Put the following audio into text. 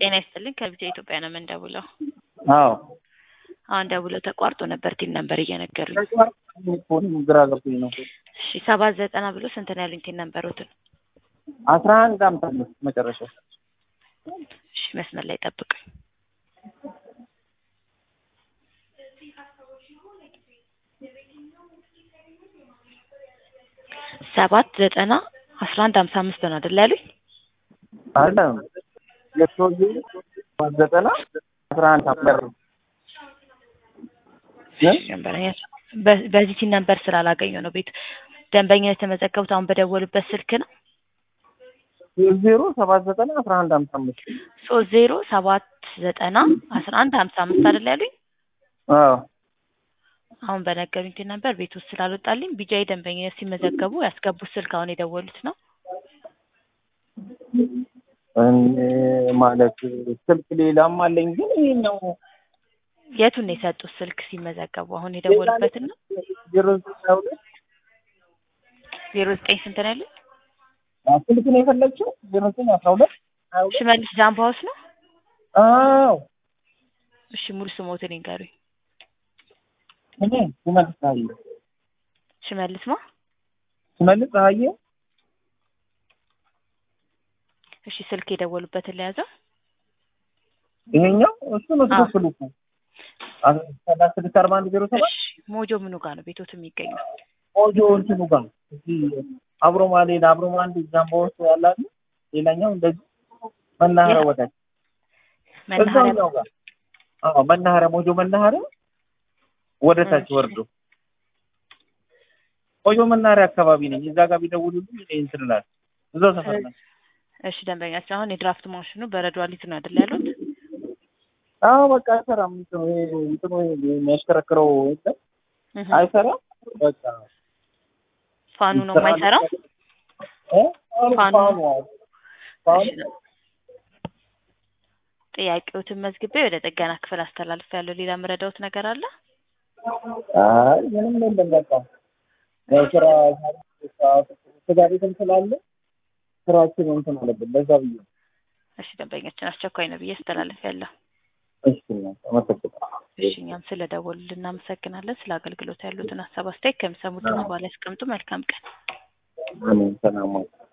ጤና ይስጥልኝ ከቢጫ ኢትዮጵያ ነው የምንደውለው። አዎ አሁን ደውለው ተቋርጦ ነበር ቲን ነበር እየነገሩኝ። ፎንም ግራ ገብቶኝ ነው። እሺ ሰባት ዘጠና ብሎ ስንት ነው ያሉኝ ቲን ነበሩትን? አስራ አንድ አምሳ አምስት መጨረሻው እሺ መስመር ላይ ጠብቁኝ። ሰባት ዘጠና አስራ አንድ ሀምሳ አምስት ነው አይደል ያሉኝ? አለ የሰውዬ ሰባት ዘጠና አስራ አንድ አምሳ ደንበኛ በ- በዚህ ቲን ነበር ስላላገኘው ነው ቤት ደንበኛ የተመዘገቡት አሁን በደወሉበት ስልክ ነው ዜሮ ሰባት ዘጠና አስራ አንድ ሀምሳ አምስት ሶስት ዜሮ ሰባት ዘጠና አስራ አንድ ሀምሳ አምስት አይደል ያሉኝ? አዎ አሁን በነገሩኝ ቲን ነበር ቤት ውስጥ ስላልወጣልኝ ቢጃይ ደንበኛ ሲመዘገቡ ያስገቡት ስልክ አሁን የደወሉት ነው። እኔ ማለት ስልክ ሌላም አለኝ ግን ይሄን ነው የቱን ነው የሰጡት ስልክ ሲመዘገቡ አሁን የደወሉበትን ነው? ዜሮ ዘጠኝ ሁለት ዜሮ ዘጠኝ ስንት ነው ያሉኝ? ስልክ ነው የፈለግችው ዜሮ ዘጠኝ አስራ ሁለት ሀያ ሁለት ሽመልስ ጃምባ ሃውስ ነው? አዎ እሺ ሙሉ ስሞትን ይንገሩኝ። እኔ ስመልስ ፀሐዬ ሽመልስ ማ? ስመልስ ፀሐዬ እሺ ስልክ የደወሉበትን ለያዘው ይሄኛው እሱ ነው አዎ። ትክክሉ እኮ ሰላሳ ስድስት አርባ አንድ ዜሮ ሰባት እሺ ሞጆ ምኑ ጋር ነው ቤቶት የሚገኘው? ቆጆ እንትኑ ጋር እዚህ አብሮ ማሌን አብሮ ማንድ ጃምቦ ውስጥ ያላሉ ሌላኛው እንደዚህ መናኸሪያ የት? ወዳጅ መናኸሪያ እዛኛው ጋር አዎ መናኸሪያ ሞጆ መናኸሪያ ወደ ታች እሺ። ወርዶ ቆጆ መናኸሪያ አካባቢ ነኝ። እዛ ጋር ቢደውሉልኝ እኔ እንትን እላለሁ። እዛው ሰፈር ነኝ። እሺ ደንበኛችን አሁን የድራፍት ማሽኑ በረዶ አሊት ነው አይደል ያሉት? አዎ በቃ አይሰራም። እንትኑ ይሄ እንትኑ ይሄ የሚያሽከረክረው የለም እህ። አይሰራም። በቃ ፋኑ ነው የማይሰራው? እ? ፋኑ ፋኑ። ፋኑ አዎ። ፋኑ እሺ ጥያቄዎትን መዝግቤ ወደ ጥገና ክፍል አስተላልፍ ያለው ሌላ የምረዳውት ነገር አለ? አይ ምንም የለም። በቃ ያው ስራ ስጋ ቤትም ስላለ ስራችን እንትን አለብን። ለዛ ብዬ ነው። እሺ ደንበኛችን አስቸኳይ ነው ብዬ አስተላልፍ ያለሁ። እሺ እናት አመሰግናለሁ። እሺ እኛም ስለ ደወሉልን እናመሰግናለን። ስለ አገልግሎት ያሉትን ሀሳብ አስተያየት ከሚሰሙት በኋላ ያስቀምጡ። መልካም ቀን። አሜን። ሰላም ዋሉ።